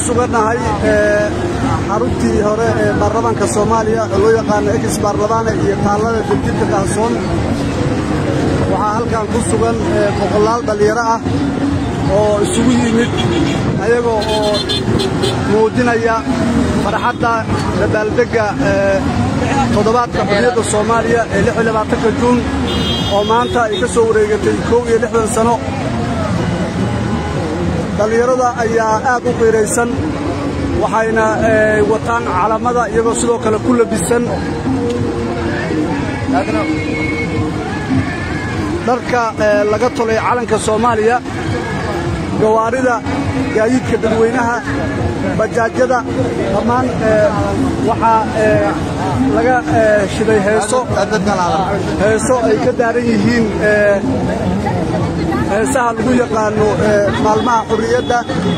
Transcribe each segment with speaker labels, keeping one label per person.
Speaker 1: sugannahay xaruntii hore ee baarlamaanka soomaaliya oo loo yaqaano ex baarlamaane iyo taallada degdibka kaahsoon waxaa halkan ku sugan boqolaal dhallinyaro ah oo isugu yimid ayagoo oo muujinaya farxadda dabaaldegga toddobaadka xurriyadda soomaaliya ee lix iyo labaatanka juun oo maanta ay ka soo wareegatay kow iyo lixdan sano dhallinyarada ayaa aad u qiiraysan waxayna wataan calamada iyagoo sidoo kale ku labisan dharka laga tolay calanka soomaaliya gawaarida gaadiidka dadweynaha bajaajyada dhammaan waxaa laga shiday heeso heeso ay ka daaran yihiin heesaha lagu yaqaano maalmaha xurriyadda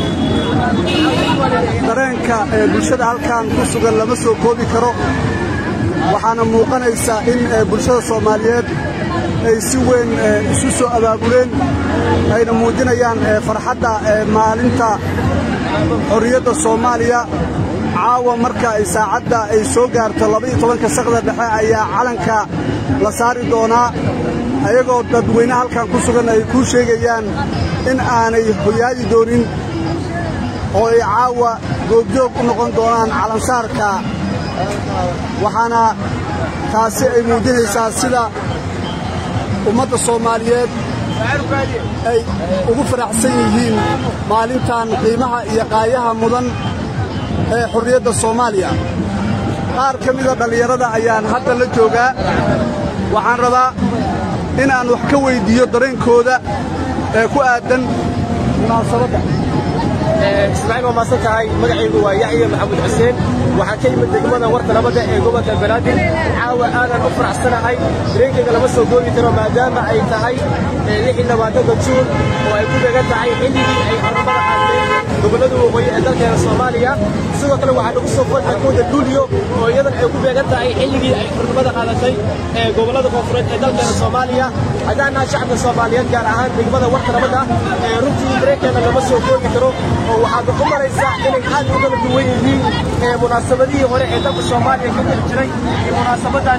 Speaker 1: dareenka bulshada halkan ku sugan lama soo koobi karo waxaana muuqanaysaa in bulshada soomaaliyeed ay si weyn isu soo abaabuleen ayna muujinayaan farxadda maalinta xorriyadda soomaaliya caawa marka ay saacadda ay soo gaarto labaiyo tobanka saqda dhexe ayaa calanka la saari doonaa ayagoo dadweyne halkan ku sugan ay kuu sheegayaan in aanay hoyaadi doonin oo ay caawa goobjoog u noqon doonaan calansaarka waxaana taasi ay muujinaysaa sida ummadda soomaaliyeed ay ugu faraxsan yihiin maalintan qiimaha iyo qaayaha mudan ee xurriyadda soomaaliya qaar ka mida dhallinyarada ayaan hadda la joogaa waxaan rabaa inaan wax ka weyddiiyo dareenkooda ee ku aaddan munaasabadda
Speaker 2: ismaaciil waa maasan tahay magacaygu waa yaxya maxamuud xuseen waxaan ka yimid degmada warta nabadda ee gobolka banaadir caawa aadaan u faraxsanahay dareenkayga lama soo goobi karo maadaama ay tahay lixii labaatanka juun oo ay ku beegan tahay xilligii ay xornimada qaateen gobollada waqooyi ee dalkeena soomaaliya sidoo kale waxaa nagu soo fadhay kooda luuliyo oo iyadan ay ku beegan tahay xilligii ay xornimada qaadatay ee gobollada koonfureed ee dalkeena soomaaliya haddaan nahay shacabka soomaaliyeed gaar ahaan degmada warta nabadda ee runtii dareenkeena lama soo goobi karo oo waxaad ku maraysaa inay aad u kala duwan yihiin munaasabadihii hore ee dalka soomaaliya ka jiri jiray iyo munaasabadan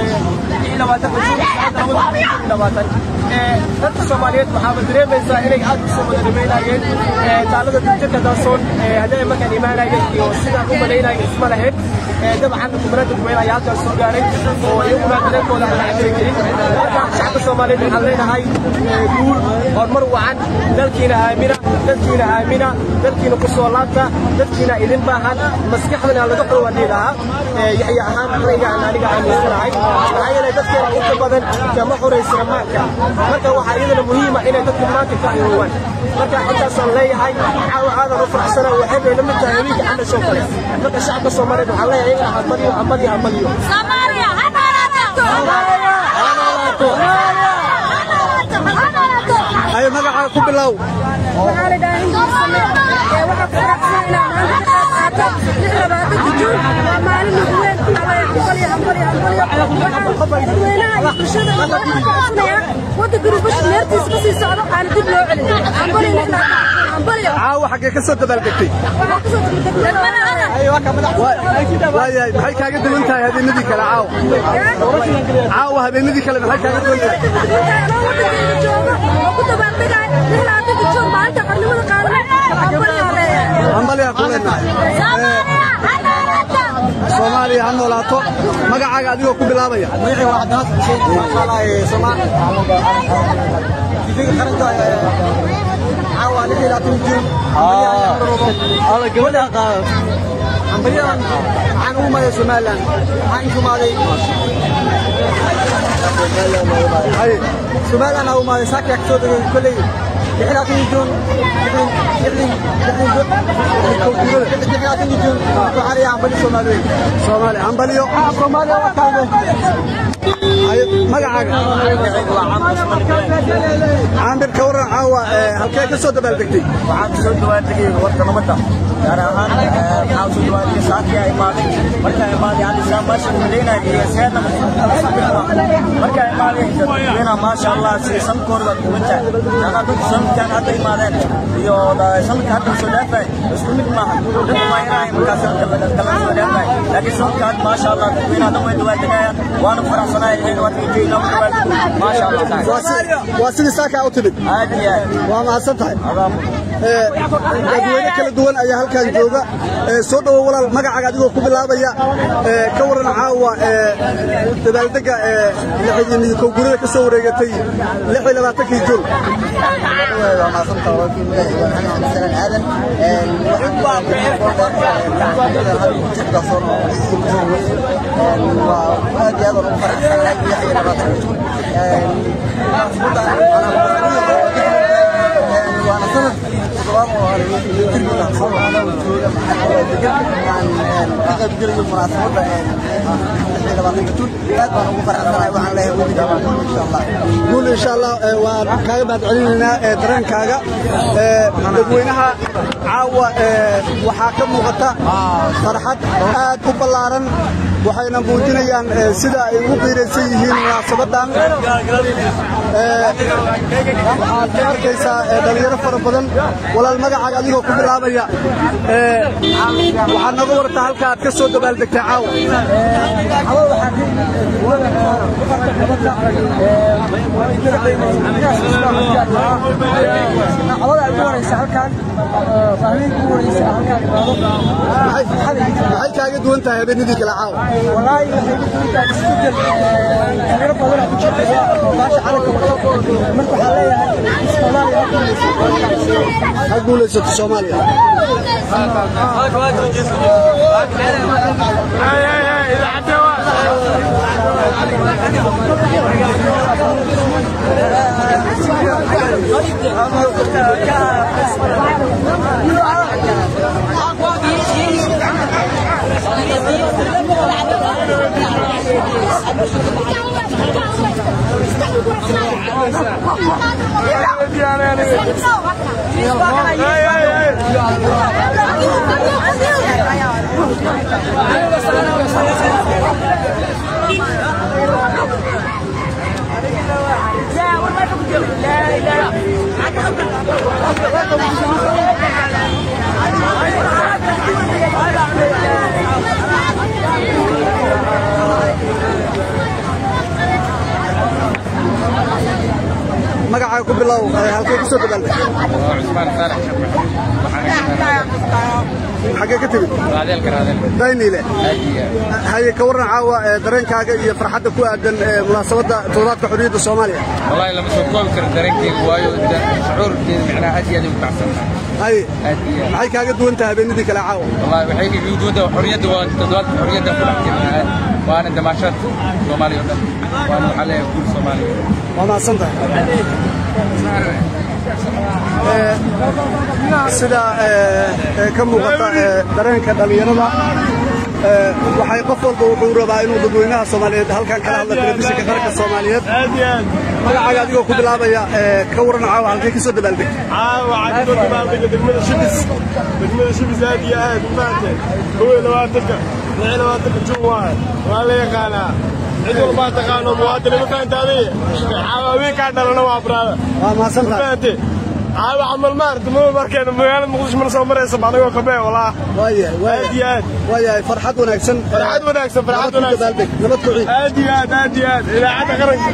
Speaker 2: dadka soomaaliyeed waxaaba dareemaysaa inay aad u soo wada dhameynayeen taalada dujirka daasoon haddii ay markaan imaanayeen iyo sidaan u malaynaya isma lahayn dabcan kumanada duweyn ayaa halkaas soo gaaray oo iyaguna dareenkooda aan la cabiri jirin marka shacabka soomaaliyeed waxaan leenahay guul horumar wacan dalkiina aamina dadkiina aamina dalkiina ku soo laabta dadkiina idin baahan maskaxdana laga xulwadii lahaa yaxya ahaan raygaan aniga aaminsanahay maxaa yeelay dadkeena inta badan kama xoraysana maanka marka waxaa iyadana muhiima inay dadka maanka ka xoroowaan marka intaasaan leeyahay caawa aadan u faraxsana waxay bay la mid tahay haweenka candhashoo kale marka shacabka soomaaliyeed waxaan leeyahay iyagana hambaliyo hambaliyo hambaliyo
Speaker 3: Soomaaliya ha noolaato
Speaker 1: ay magacaa ku bilow
Speaker 3: waxaa la dhahaa hindu same ee waxaa ku faraxsan inaan maanta ka qayb qaato lix labaatanka juun waa maalin ugu weyn alle hambaliyo hambaliyo hambaliyo waxaan dadweynaha iyo bulshada oo dhan ka codsanaya waddanka rubash meertiisa ka sii socdo aan dib loo celin hambaliyo lix labaatan hambaliyo
Speaker 1: caawa xaggee ka soo dabaaldegtay
Speaker 3: waxaa kusoo degdegmada
Speaker 1: waayahay maxay kaaga duwan tahay habeenadii kale caawa caawa habeenadii kale maxay kaaga duwan tahay
Speaker 3: anoo waddankayga jooga oo ku dabaaldegaya lix labaatanka juun maalinta qarnimada qaadanay hambaliyo leeyahay
Speaker 1: hambaliyaa ku leenahay soomaaliya ha noolaato magacaaga adigoo ku bilaabaya
Speaker 2: hambalyadan waxaan ugu maray somalilan waxaan inkumaaday somalilan aa umaaday saakiyaa kasoo degay kolley lixlaatan juun lixlaatan juun waxaan leeyahay hambali soomaaliyeed
Speaker 1: soomaaliya hambaliyo
Speaker 2: soomaaliya waa taade
Speaker 1: Ay, magacaaga caambir ka waran caawa ee, halkee ka soo dabaaldegtay
Speaker 4: waxaan soo dhawaadegay warka nabadda gaar ahaan waxaan soo dhawaadegay saakii ay imaaday markaa imaaday aan islaan meesha madaynaya iyo seedna markaa imaaday dadweynaha maasha allah si sanadkoor baad kuwan tahay yaana dadku sanadkan hadda imaadeen iyo sanadka hadda soo dhaafay isku mid maaha dadku ma inahay markaas sanadka kala soo dhaafay laakiin sanadka hadda maasha allah dadweynaha dhan way dhawaa degayaan waana faraxsanahay in waad ka jeedina ku dhawaa maasha allah
Speaker 1: waa si- waa sidii saakaa u timid
Speaker 4: aad iyo aad
Speaker 1: waa mahadsan tahay
Speaker 4: adaa
Speaker 1: Ee, dadweyne kala duwan ayaa halkan jooga Ee, soo dhowo walaal magacaaga adigoo ku bilaabaya ee, ka waran caawa ee, dabaaldega ee lixdan iyo kow gurida ka soo wareegatay lix iyo labaatankii juun
Speaker 5: waa maasanta walaalkii magacayga waa maxamed cabdisalaan aadan waa aad iyo aad aan ugu faraxsanahay lix iyo labaatan juun waana sanad toddobaad oo hore jirka soo jooga degan aan ka qaybgelayo munaasabadda lix iyo labaatanka juun aad baan ugu faraxsanahay waxaan leeyahay wejiga insha allah
Speaker 1: guul insha allah ee, waan kaaga mahad celinaynaa ee, dareenkaaga Ee, dadweynaha caawa ee, waxaa ka muuqata farxad aad u ballaaran waxayna muujinayaan ee, sida ay ugu qiiraysan yihiin munaasabadan Ee, waxaad ka arkaysaa ee, dhalinyaro fara badan walaal magacaaga adigoo ku bilaabaya Ee, waxaad nooga wartaa halka aad ka soo dabaaldegtay caawa maxay maxay kaaga duwan tahay habeenadii kale caawa ha guulaysato soomaaliya magacaaga ku bilow ee, halkee ku soo dabaaldegtay
Speaker 6: عثمان صالح
Speaker 1: xaggee ka timid
Speaker 6: راديل راديل
Speaker 1: dayniile
Speaker 6: هادية
Speaker 1: haye ka warran caawa ee, dareenkaaga iyo farxadda ku aadan ee, munaasabadda toddobaadka xorriyadda soomaaliya
Speaker 6: والله لما سوف كوب كر درنكي وايو شعور معناها هادية اللي متعصب
Speaker 1: haye
Speaker 6: هادية
Speaker 1: maxay kaaga duwan tahay habeenadii kale caawa
Speaker 6: والله وحيك بوجوده وحرية تدوات حرية كل حكي وانا دماشات صومالي ولا وانا عليه كل صومالي
Speaker 1: waa mahadsan tahay Ee, sida ee, ee, ka muuqata ee, dareenka dhallinyarada ee, waxay qof walba wuxuu rabaa inuu dadweynaha soomaaliyeed halkan kala hadla telefishinka qaranka soomaaliyeed magacaaga adigoo ku bilaabaya ee, ka warran caawa halkee ka soo dabaaldegtay
Speaker 7: waxaa ka dabaaldega degmada shibis degmada shibis aad iyo aad maaragtay kow iyo labaatanka lix iyo labaatanka jun waaye waa la yaqaanaa cid walbaa taqaano muwaadini ma fahanta adiga caawa haweenkaa dhalana waa braada
Speaker 1: waa mahadsan
Speaker 7: ma
Speaker 1: tahay
Speaker 7: fahante caawa camal maaragta ma markeena magaalada muqdisho mana soo maraysa anagoo kabee walaa
Speaker 1: waayahay
Speaker 7: aad
Speaker 1: waayahay
Speaker 7: iyo aad
Speaker 1: waayahay farxad wanaagsan ee,
Speaker 7: farxad wanaagsan farxad
Speaker 1: nabad ku
Speaker 7: wanaagsan
Speaker 1: dabaaldeg nabad ku ciid
Speaker 7: aad iyo aad aad iyo aad idaacadda qaranka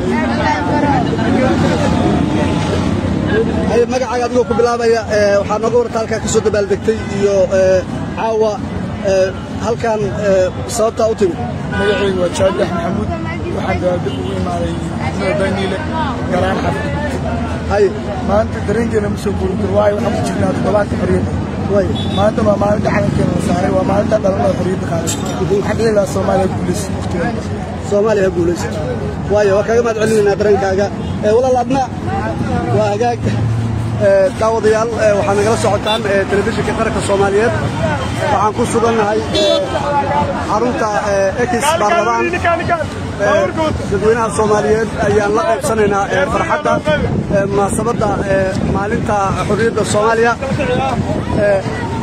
Speaker 1: haye magacaaga adigoo ku bilaabaya ee, waxaa nooga warta halkaa ka soo dabaaldegtay iyo ee, caawa ee, halkan ee, sababtaa u timid
Speaker 7: magacaygu waa jaadax maxamuud waxaan dabaaldeg ugu imaaday degmada daniile garaan xafid
Speaker 1: haye
Speaker 7: maanta dareenkeena ma soo guurin karo waayo waxaan ku jirnaa toddobaadka xorriyadda
Speaker 1: waay
Speaker 7: maanta waa maalinta calankeena la saaray waa maalinta dhalmada xorriyadda qaaday waxaan dhihi lahaa soomaaliya guulaysa waqtigeeda
Speaker 1: soomaaliya ha guulaysato waayo waa kaaga mahad celinaynaa dareenkaaga ee, walaal adna waa hagaag ee, daawadayaal ee, waxaa nagala socotaan ee, telefishinka qaranka soomaaliyeed waxaan ku sugannahay ee, xarunta ee, ekis baarlamaan ee, dadweynaha soomaaliyeed ayaan la qaybsanaynaa ee, farxadda ee, munaasabadda ee, maalinta xorriyadda soomaaliya ee,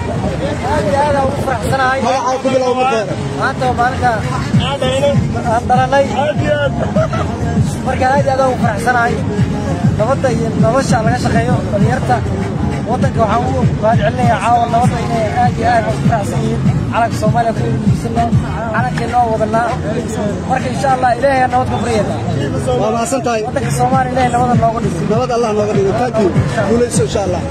Speaker 1: magacaa ku bilow marka hore
Speaker 5: maanta waa maalinta aan dhalanay marka aad iyo aad ugu faraxsanahay nabadda iyo nolosha laga shaqeeyo dhalinyarta waddanka waxaan ugu mahad celinayaa caawa nabadda inay aad iyo aad ugu faraxsan yihiin calanka soomaaliya ku iibsana calankeenna oo wadanaa marka insha allah ilaahay nabad ka baryayna
Speaker 1: waa mahadsan tahay
Speaker 5: waddanka soomaaliya ilaahay nabada nooga dhiso
Speaker 1: nabad allah nooga dhigo thank you guulayso insha allah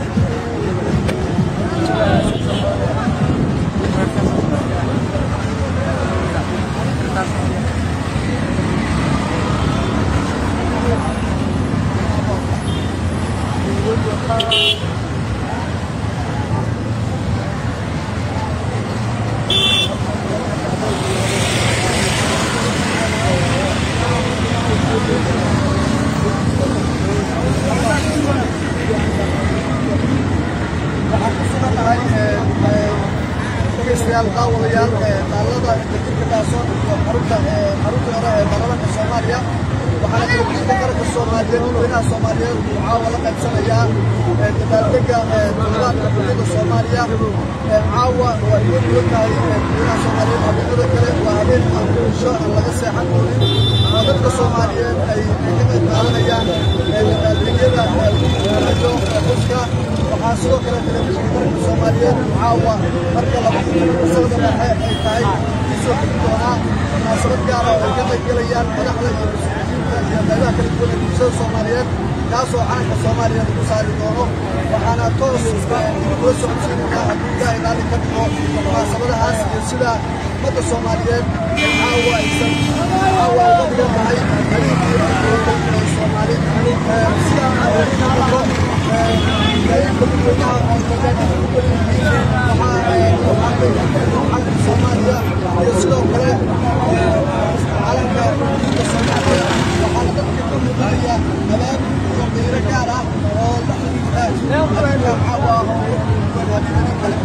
Speaker 1: dhegeystayaal daawadayaal taalada dajiirka daasoon iyo xarunta xarunta hore ee baarlamaanka soomaaliya waxaana telefishinka qaranka soomaaliyeed dadweynaha soomaaliyeed uu caawa la qaybsanayaa dabaaldega toddobaadka xurriyadda soomaaliya caawa waa iga duwan tahay dadweynaha soomaaliyeed habeenada kale waa habeen aan bulsho aan laga seexan doonin oo dadka soomaaliyeed ay ka qayb qaadanayaan dabaaldegyada iyo xuska waxaa sidoo kale telefishinka qaranka soomaaliyeed caawa marka laba sanada dhexe ay tahay isoo xigi doonaa munaasabad gaara oo ay ka qayb gelayaan madaxda iyo mas-uuliyiinta iyo qaybaha kala duwan ee bulshada soomaaliyeed kaasoo calanka soomaaliya lagu saari doono waxaana toos kula socodsiinaynaa hadduu ilaahay raalli ka dhigo munaasabadahaas iyo sida ummadda soomaaliyeed caawa aysan caawa uga dhigan tahay habeenkii ay soomaali sida muuqato qaybka dadweynaha oo dadweynaha ugu badan calanka soomaaliya iyo sidoo kale calanka ummadda soomaaliya waxaana dadka ka muuqanaya abaab iyo qiiro gaar ah oo la xiriira habeenka caawa habeenadii kale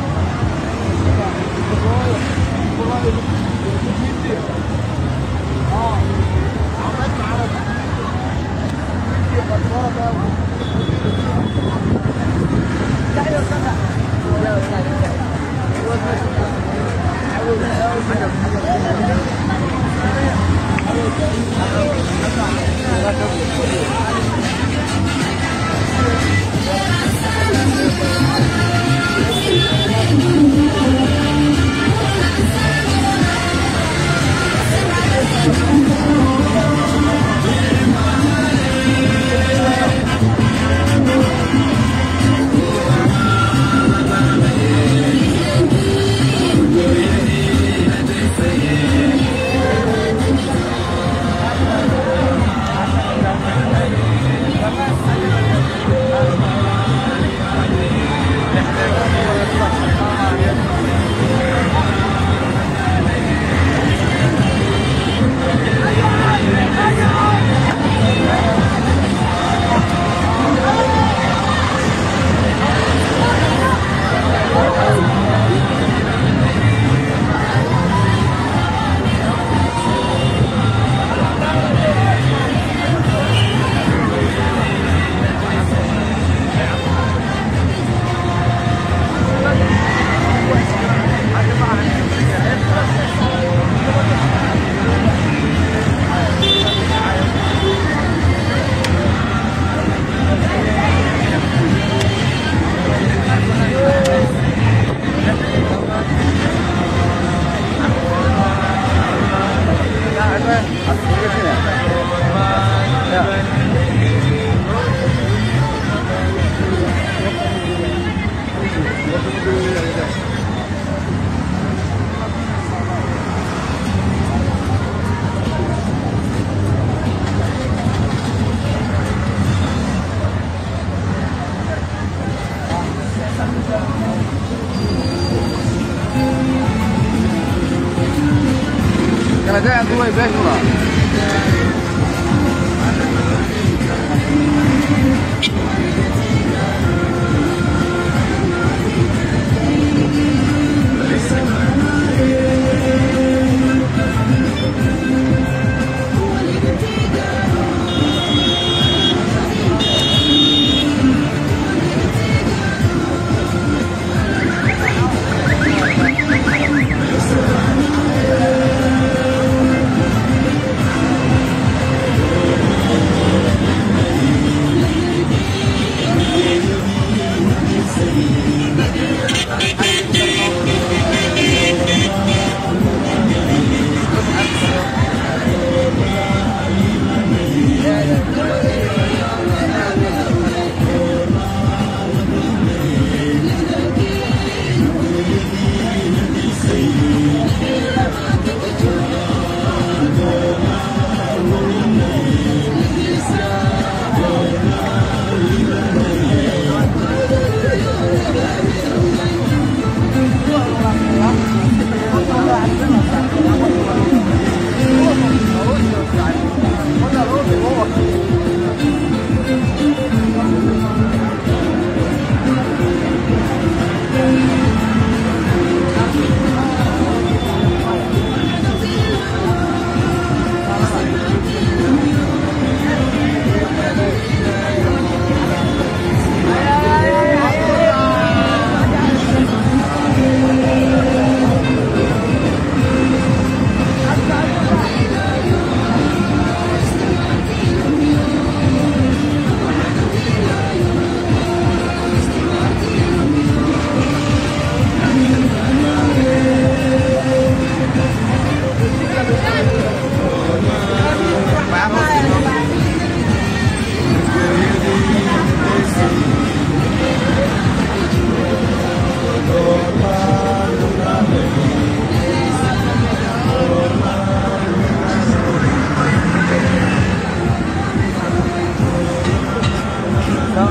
Speaker 6: Kala daan duway beeshula.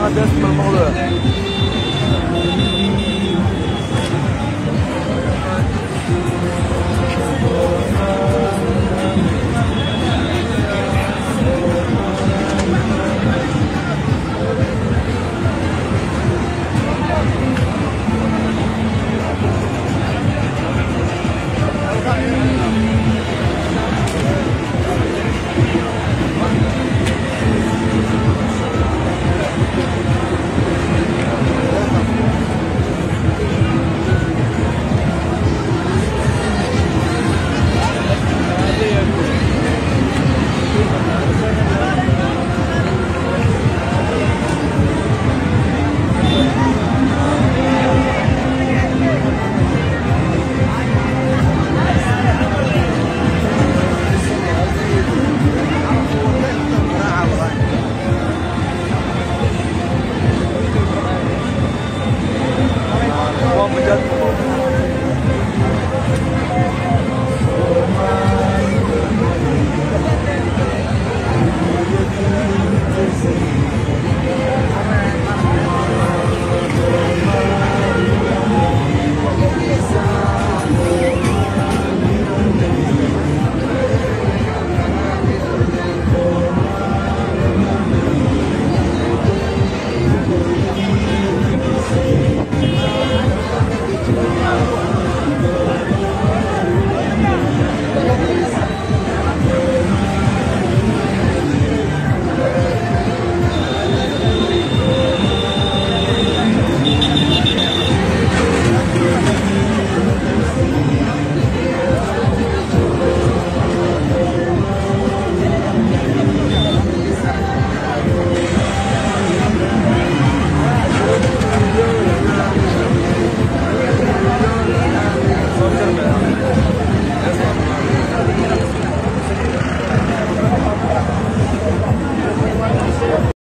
Speaker 7: deestimal maqluya